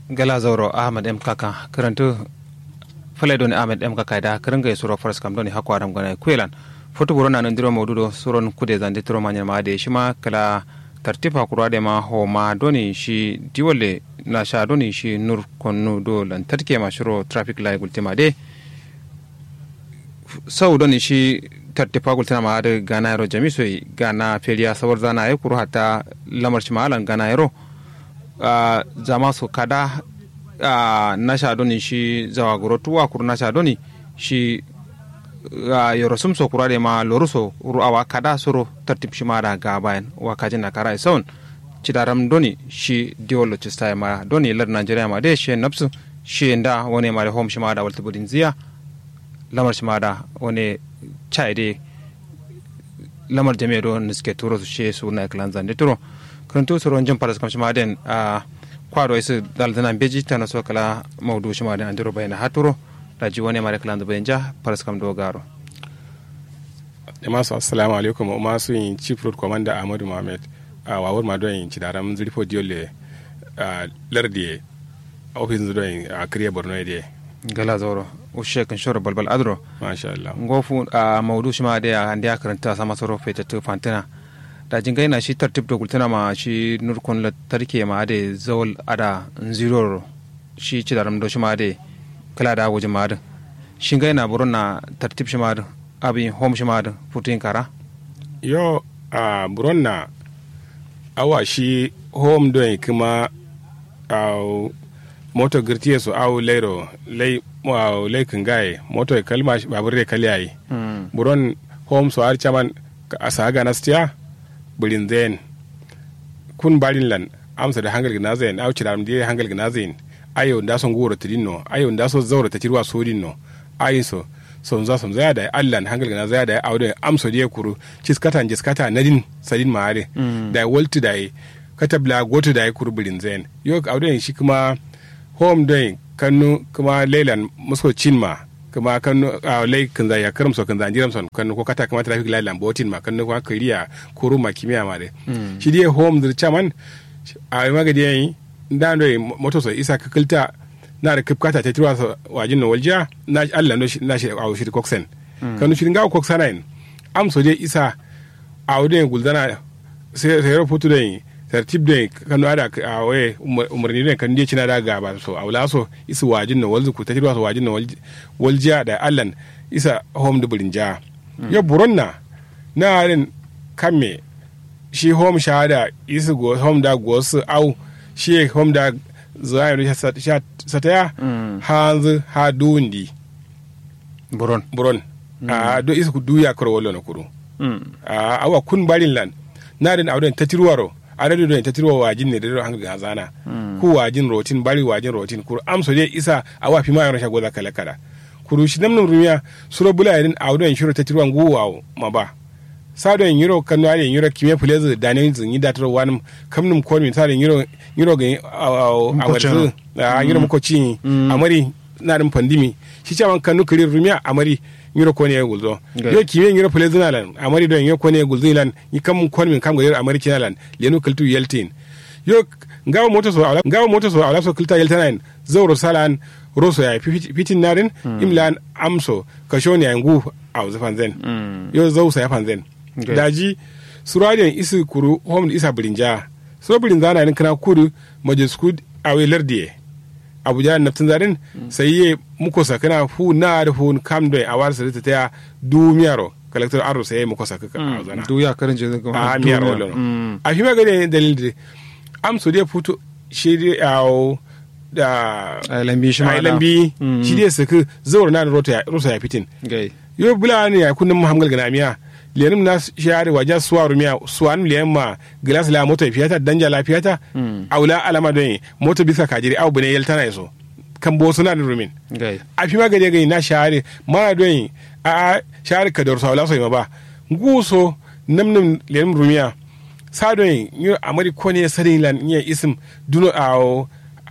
gala zauro ahmad m kaka karantu fale doni ahmad m kaka da karanga ya suro faras kam doni hakwa ram gana kwelan foto buro na ndiro maududo suron kude zande tiro manya ma de shima kala tartifa kurwa de ma ho ma doni shi diwale na sha doni shi nur konnu do lantarki ma shiro traffic light gultima de sau doni shi tartifa gultina ma da gana yaro jamisoi gana feriya sawar zana ya kuru hata lamar shi ma'alan gana yaro zama su kada na sha doni shi zawa guro tuwa kuru na sha doni shi yoro sum so kurade ma loru so ru awa kada soro tartib shi ma da ga bayan wa kajin na kara isaun cidaram doni shi diwolo cista ma doni lar nigeria ma de shi napsu shi nda wone ma da home shi ma da walta budin ziya lamar shi ma da wone chai de lamar jami'a do niske turo su shi su na klan zande turo kanto soro jin paras kam shi ma den a kwado isu daldana beji tana so kala maudu shi ma den andiro bayana haturo raji wani mara kalan da bayan ja faras kam dogaro jama'a assalamu alaikum o masu yin chief road commander ahmadu mohamed a wawar ma don yin ci daram zirfo diole a lardi ofisin zuwa yin a kiriya borno da gala zauro ushe kan shoro balbal adro masha Allah ngofu a maudu shi ma da ya ande ya karanta sama soro fete to fantina da jin gaina shi tartib da gultana ma shi nurkon la tarke ma da zawal ada zero shi ci daram do shi ma da kala da wajen madin shin ga yana buron na tartib shi madin abin home shi madin putin kara yo a buron na awa shi home don kuma a moto girtiye su awu lairo lai wa lai kingaye moto kalma babur re kaliyayi buron home su har chaman a saga nastiya bulin zen kun barin lan amsa da hangal gina zen au cidaram da hangal gina zen ayo nda son goro tidin no ayo nda so zawra ta tirwa sodin no ayin so so za som zaya da Allah na hangal na zaya da awde amso die kuru ciskata jiskata nadin sadin maare da wolti da katabla goto da kuru bulin zen yo awde shi kuma home day kanu kuma leilan musko chinma kuma kanu a lai kan ya karam so kan za jiram son kanu ko kata kuma traffic light lambotin ma kanu kuma kariya kuru ma kimiya ma de shi die home dir chaman a magadi yayi da ndo moto so isa kakilta na da kipkata ta tirwa so wajin no walja na Allah no na shi a shi koksen kanu shi ngawo koksana in am so je isa a wode guldana sai sai rahoto da tartib da kanu ada a waye umarni da kan je cina da gaba so a wala so isa wajin no walzu ku ta tirwa so wajin no walja da Allah isa home da burinja ya buronna na rin kamme shi home shahada isa go home da go su au shi hom da zayar sataya hanzu ha dundi buron buron a do isa ku duya karo wala na kuru a awa kun barin lan na den awden tatirwaro a da don tatirwa wajin ne da hanga ga zana ku wajin rotin bari wajin rotin kuru amso je isa awa fi ma yana shago za kala kala kuru shi namnum rumiya suro bula yadin awden shiro tatirwa nguwa ma ba sado yin yiro kanu ale yiro kime fulezi da ne zin yi datar wani kamnum ko min sado yiro yiro ga a wadzu a yiro muko ci amari na din pandimi shi cewa kanu kiri rumiya amari yiro ko ne gulzo yo kime yiro fulezi na lan amari don yiro ko ne gulzo lan yi kam ko min kam ga yiro amari kina lan lenu kultu yeltin yo ngawa moto so ala ngawa moto so ala so kulta yeltanan zawro salan roso ya fitin narin imlan amso kashoni ya ngu a zafan zen yo zausa ya fan zen Okay. daji suradiyan isi kuru hom isa birinja so birinja na kana kudu majisku awe lardiye abuja naftin zarin mm. sai ye muko sakana fu na da fu kam do a war sa ta ya du miyaro collector aro sai muko sakaka mm. a zana du ya karin je ko a miyaro lo mm. a fi magane dalil de am so de futo shi awo da lambi shi ma lambi shi de saka zawar na rota rota ya fitin gai yo bula ne ya kunnin muhammad gana miya lenim na share wajen suwa rumiya suwan liyan ma glass la moto fiyata danja la fiyata aula alama don moto bisa kajiri au bune yelta na yaso kan bo suna da rumin a fi magade gani na share mana don a share ka dor sawla so ba guso namnam lenim rumiya sa don yi amari ko ne sadin lan iya isim duno a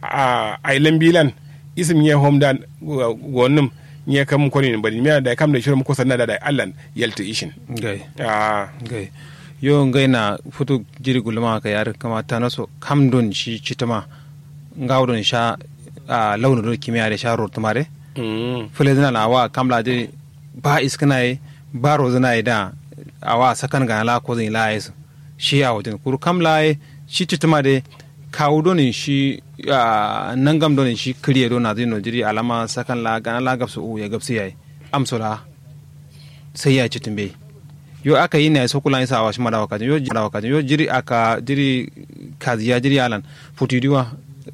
a lambilan isim ya homdan wannan nye kam ko ni bari miya da kam da shirin ko sanna da da Allah yalta ishin gai ah gai yo ngai na futu jiri gulma ka yar kama ta naso kam don shi citama ngawdon sha a launin kimiyya da sha rotumare Mm. fule zina na wa kamla de ba iskana yi ba rozina yi da a wa sakan ga la ko zin la yi shi a wajen kuru kamla yi shi tutuma de kawo donin shi a nan gam donin shi kiriye don na zai no jiri alama sakan la gana la gabsu u ya gabsu yayi amsola sai ya citin bai yo aka yi ne so kula isa awa shi madawa kajin yo madawa kajin yo jiri aka jiri kaziya jiri alan futidiwa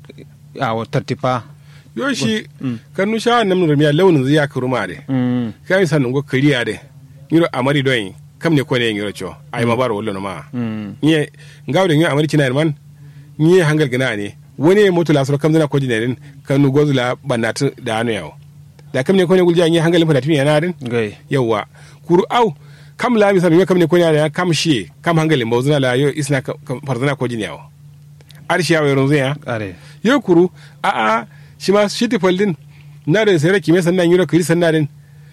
a wa tartipa yo shi kanu sha nam nur miya launin zai ya kuruma de mm kai san ngo kariya de ngiro amari doyin kam ne ko ne ngiro cho ay ma baro wollo no ma mm nye ngawde ngi amari kina man nye hangal gina ne wani moto la soro kam zana ko jine den kanu gozula banatu da anu yawo da kam ne ko ne gulja nye hangal fa da tumi yana den gai yawa kuru au kam la mi sabi kam ne ko ne ya kam shi kam hangal mo zuna la yo isna kam farzana ko jine yawo arshi yawo ron zuya are yo kuru a a shi ma shi tifaldin na da sai raki me sannan yuro kiri sannan din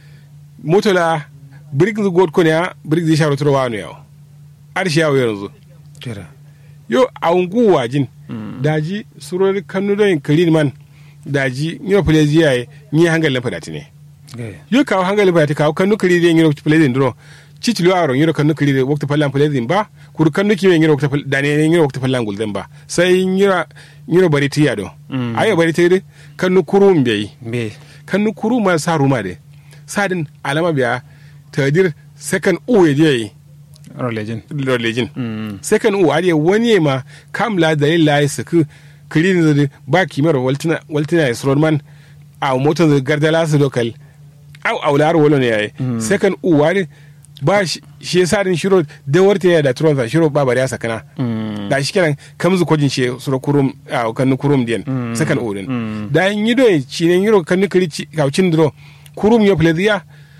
moto la brick zu god ko ne ya brick zai sharo turo wano yawo arshi yawo yanzu tira yo a ungu wajin daji surori kanu don kiri man daji yuro fulezi yayi ni hangalin fadati ne gai yo kawo hangalin fadati kawo kanu kiri de yuro fulezi ndro cicilo aro yuro kanu kiri de wakta fallan fulezi ba kuru kanu kiwe yuro wakta dane yuro wakta fallan gulden ba sai yuro yuro bari tiya do Mm. ayo bari tiya kanu kurum bai be kanu kuru ma sa ruma de sadin alama biya tadir second uwe je rolejin lejin mm second u ariye wani ma kam la dalil la yi suku kirin zuri ba kimar waltina waltina ya suron man a motar zuri gardala su lokal au au lar wolo ne yayi second u wari ba shi shi yasa din shiro da warta ya da turon shiro ba bari ya sakana mm da shi kenan kam zu kojin shi suro kurum a kan kurum diyan second u din Mm. da yin yido ci ne yiro kan kiri ci kaucin dro kurum yo pleziya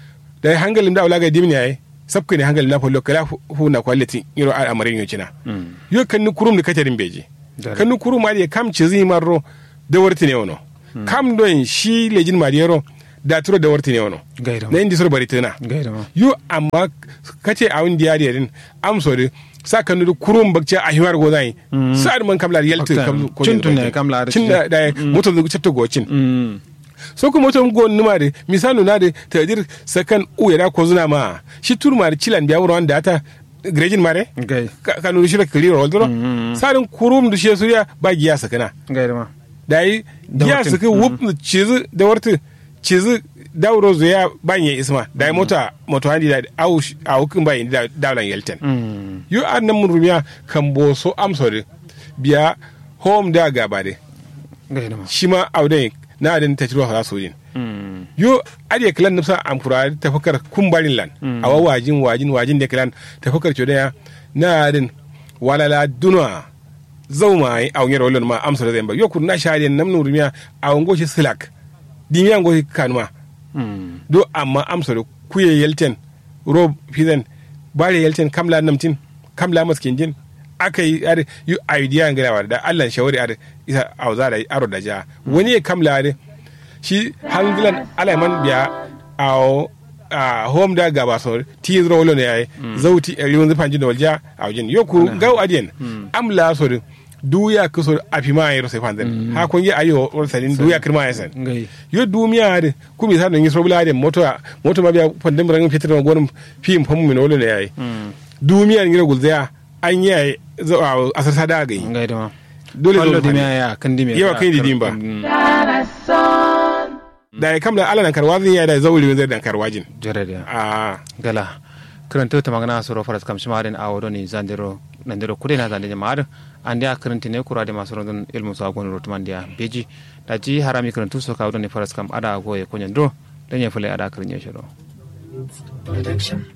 da hangalin da ulaga dimni yayi sabka ne hangalin na follo kala hu na quality yiro a amarin yo cina mm yo kan ni kurum da katarin beji Dare. kan ni kurum ma kam ci zi marro da warti ne wono kam don shi lejin mariyero da turo da warti ne wono gai da na indi sor bari tana gai da ma yo amma kace a wani diya din am so de sa kan ni kurum bakce a hiwar go zai sa man kamla yalti Okta. kam ko Cin tun ne kamla da cin da da moto da chapter go cin mm so ko moto go numa de misanu na de tadir sakan u ya ko zuna ma shi turma da cilan biya wuran da ta grejin mare gai ka ka nuru shira kali ro dro sarin kurum du she suriya ba giya sakana gai da ma dai Da giya wartin. suka wup cizu da warti cizu dauro zuya banye isma dai mota moto handi da au au kin bayin da dawlan yelten mm yo an nan mun rumiya kan bo so amsore biya home da gaba de gai da ma shi ma auden na adin ta ciro ha so yin mm yo adiye kilan nufsa amfura tafakar kumbarin lan a wa wajin wajin wajin da kilan tafakar codaya na adin walala dunwa zauma yi a wanyar walon ma amsa da zai ba yo kun na shariyan nam nurumiya a wango shi silak dimiyan go kanuma mm do amma amsa da kuye yelten rob fizen bare yelten kamla namtin kamla maskin jin aka yi ar yu idea ngara da Allah shawari ar isa auza da aro da ja wani ya kamla ar shi hangilan alaiman biya a a home da gaba so ti zro wolo ne yayi zauti a yiwon zufan jin da walja a wajen yoku gaw adien amla so duya kuso afima yero se fanzen ha kun yi ayo or salin duya kirma yasan gai yo dumiya de kumi sa no ngi sobla de moto moto ma biya pandem rangin fitir ma gonum fim famu min wolo ne yayi mm dumiya ngi gul zaya an yi asar sada gai gai da ma dole Wallo zo dimi ya kan dimi Yawa kai di dimba. da ya kamla ala nan karwazin ya da zauri zai dan karwajin jere da a gala karanta ta magana soro faras kam shi marin a wado ni zandiro nandiro kude na zandiro maad andi a karanta ne kura de masu rondon ilmu sa gon rotman dia beji da ji harami karantu so ka wado ni faras kam ada goye konyen do dan ya fule ada karnya shiro Production.